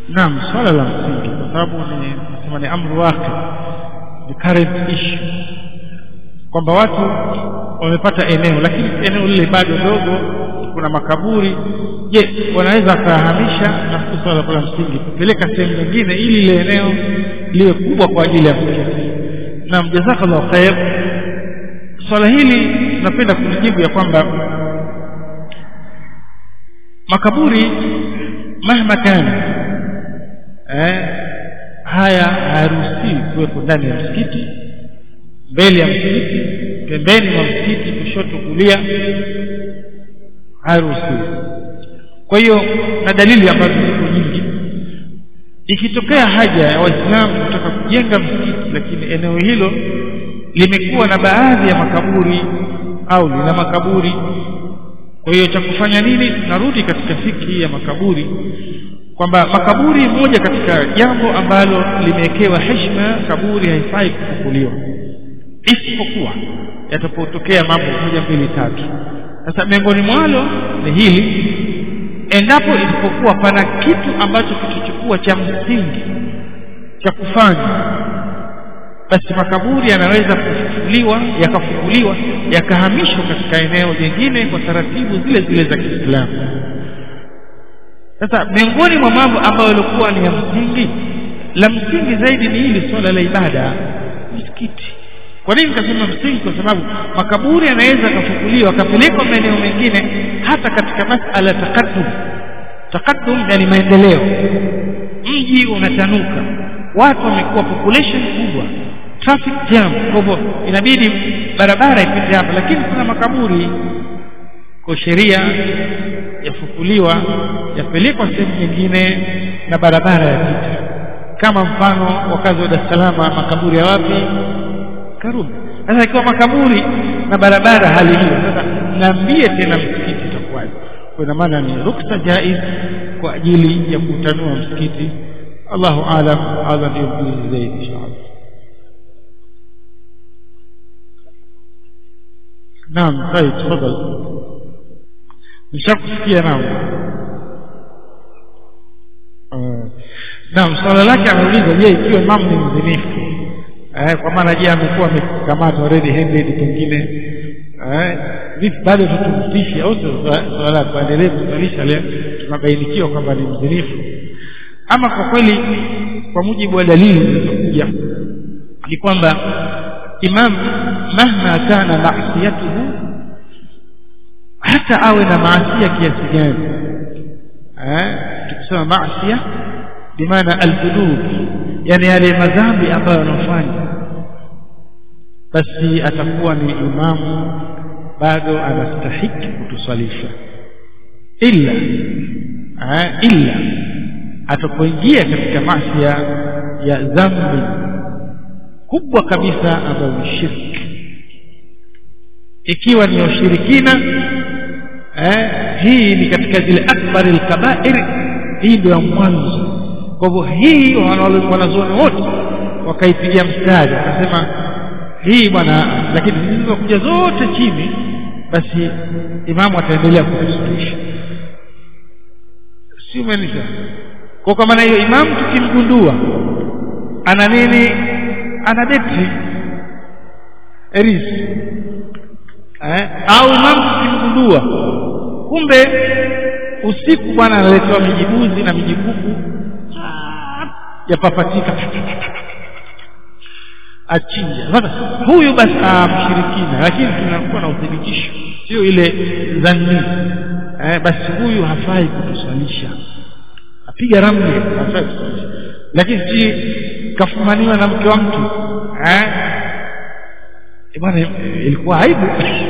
naam swala la msingi kwa sababu ni nasema ni amru wake ni current issue kwamba watu wamepata eneo lakini eneo lile bado dogo kuna makaburi je wanaweza wakahamisha na swala la msingi kupeleka sehemu nyingine ili ile eneo liwe kubwa kwa ajili ya msikiti naam jazakallahu khair swala hili napenda kulijibu ya kwamba makaburi mahma kana eh, haya hayaruhusiwi kuwepo ndani ya msikiti mbele ya msikiti pembeni mwa msikiti kushoto kulia hayaruhusiwi kwa hiyo na dalili ambazo ziko nyingi ikitokea haja ya waislamu kutaka kujenga msikiti lakini eneo hilo limekuwa na baadhi ya makaburi au lina makaburi kwa hiyo cha kufanya nini tunarudi katika fiki ya makaburi kwamba makaburi moja katika jambo ambalo limewekewa heshima kaburi haifai kufukuliwa isipokuwa yatapotokea mambo moja mbili tatu sasa miongoni mwalo ni hili endapo isipokuwa pana kitu ambacho kilichokuwa cha msingi cha kufanya basi makaburi yanaweza kufufuliwa yakafufuliwa yakahamishwa katika eneo jingine kwa taratibu zile zile za Kiislamu sasa miongoni mwa mambo ambayo yalikuwa ni ya msingi la msingi zaidi ni hili swala la ibada msikiti kwa nini nikasema msingi kwa sababu makaburi yanaweza kafukuliwa akapelekwa maeneo mengine hata katika masala takaddum takaddum yani maendeleo mji unatanuka watu wamekuwa population kubwa traffic jam kwa hivyo inabidi barabara ipite hapa lakini kuna makaburi kwa sheria yafukuliwa yapelekwa sehemu nyingine na barabara yapita kama mfano wakazi wa Dar es Salaam makaburi ya wapi Karume sasa ikiwa makaburi na barabara hali hiyo sasa niambie tena msikiti itakuwaje kwa ina maana ni ruksa jaiz kwa ajili ya kutanua msikiti Allahu alam hadha ndio mjuzi zaidi inshallah naam طيب تفضل nishakusikia naam naam swala lake anauliza je ikiwa imamu ni mzinifu eh, kwa maana je amekuwa amekamatwa red handed pengine eh, vipi bado tutumtishe au swala kuendelea kusalisha leo tunabainikiwa kwamba ni mzinifu ama kwa kweli kwa mujibu wa dalili zilizokuja ni kwamba imam mahma kana maasiyatuhu hata awe na maasia kiasi gani eh tukisema maasia bimaana aldunub yani yale madhambi ambayo anafanya basi atakuwa ni imamu bado anastahiki kutuswalisha illa eh, illa atapoingia katika masia ya dhambi kubwa kabisa ambayo ni shirki ikiwa ni ushirikina eh, hii ni katika zile akbari alkabair hii ndio ya mwanzo kwa hivyo hii wanazuoni wote wakaipigia mstari wakasema hii bwana lakini zilizokuja zote chini basi imamu ataendelea kutusalisha si umenisha kwa kwa maana hiyo imamu tukimgundua ana nini ana betri erisi eh? au imamu tukimgundua kumbe usiku bwana analetewa mijibuzi na mijikuku yapapatika achinja sasa huyu basi mshirikina lakini tunakuwa na uthibitisho sio ile dhanni eh, basi huyu hafai kutuswalisha apiga ramli hafai kutuswalisha lakini si kafumaniwa na mke wa mtu eh bwana ilikuwa aibu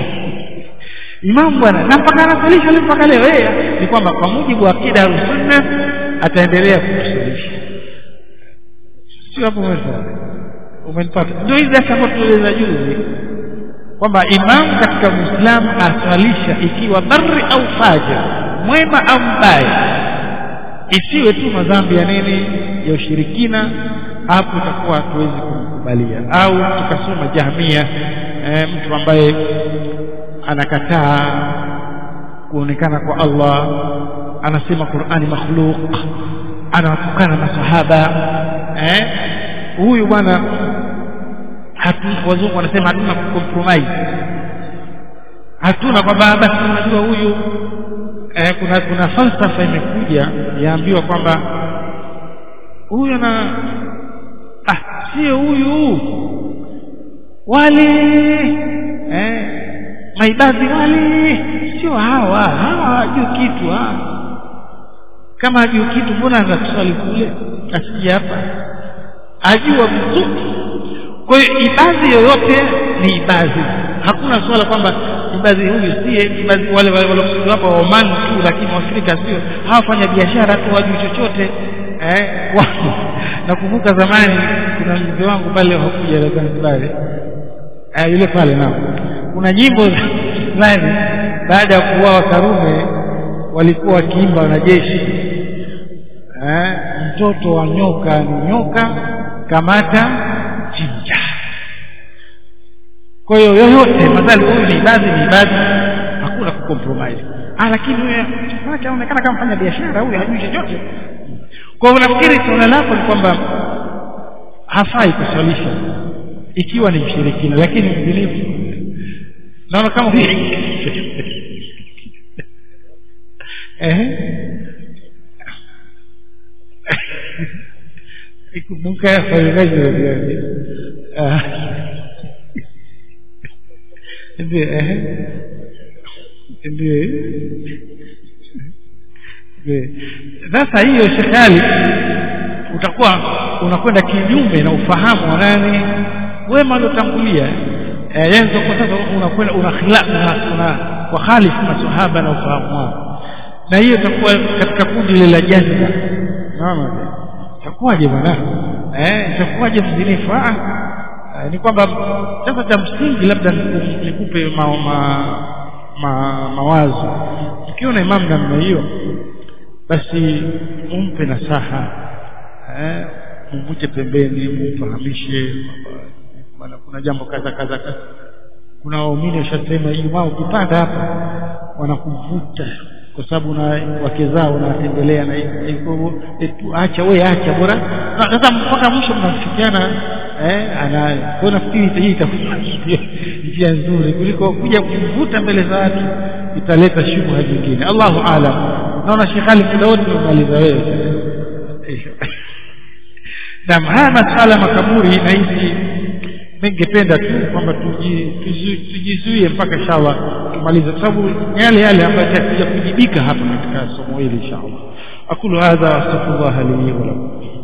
imam bwana na mpaka anasalisha leo mpaka leo yeye ni kwamba kwa mujibu wa akida ya sunna ataendelea kutusalisha sio hapo mwisho umenipata ndio hizi ambazo tulieleza juzi kwamba imam katika muislamu aswalisha ikiwa barri au fajir mwema au mbaya isiwe tu madhambi ya nini ya ushirikina hapo itakuwa hatuwezi kumkubalia au tukasoma jahmia e, mtu ambaye anakataa kuonekana kwa Allah anasema Qur'ani makhluq anawatukana masahaba eh huyu bwana hatu wazungu wanasema hatuna compromise hatuna kwamba basi unajua huyu eh, kuna kuna falsafa imekuja yaambiwa kwamba huyu na ah sio huyu wale eh maibadhi wale sio hawa hawa hawajui kitu ha kama hajui kitu mbona anatuswali kule asije hapa ajua vizuri kwa hiyo ibadhi yoyote ni ibadhi hakuna swala kwamba ibadhi huyu sie ibadhi wale wale waliokuja hapa wa Oman tu lakini Afrika sio hawafanya biashara tu wajui chochote eh nakumbuka zamani kuna mzee wangu pale hakuja la Zanzibar eh yule pale nao kuna nyimbo fulani baada ya kuuawa Karume walikuwa wakiimba wanajeshi eh mtoto wa nyoka ni nyoka kamata chinja kwa hiyo yoyote madhali huyu ni ibadhi ni ibadhi hakuna kucompromise ah lakini huyu anaonekana kama fanya biashara huyu hajui chochote kwa hiyo nafikiri suala lako ni kwamba hafai kuswalisha ikiwa ni mshirikina lakini mzinifu naona kama eh ikumbuka yafanyaje yani ndio eh ndio sasa hiyo shekali utakuwa unakwenda kinyume na ufahamu wa nani wema aliotangulia eh yenzo kwa sasa unakwenda una khilafu una kwa khalifu masahaba na ufahamu wao na hiyo itakuwa katika kundi lile la jazba unaona itakuwaje bwana eh itakuwaje mzinifu ah ni kwamba sasa cha msingi labda nikupe ma, ma, ma, mawazo ukiona imamu namna hiyo basi umpe nasaha eh mvute pembeni mfahamishe bwana kuna jambo kaza kaza kaza kuna waumini washasema Ijumaa ukipanda hapa wanakuvuta kwa sababu na wake zao wanatembelea na hivyo acha wewe acha bora sasa mpaka mwisho mnafikiana eh ana kwa nafikiri hii itakuwa njia nzuri kuliko kuja kuvuta mbele za watu italeta shubha nyingine Allahu aalam naona Sheikh Ali muda wote umemaliza wewe Naam haya masala makaburi na hizi ningependa tu kwamba tujizuie mpaka inshallah tumalize kwa sababu yale yale ambayo yatakuja kujibika hapa katika somo hili inshallah aqulu hadha astaghfirullah li wa lakum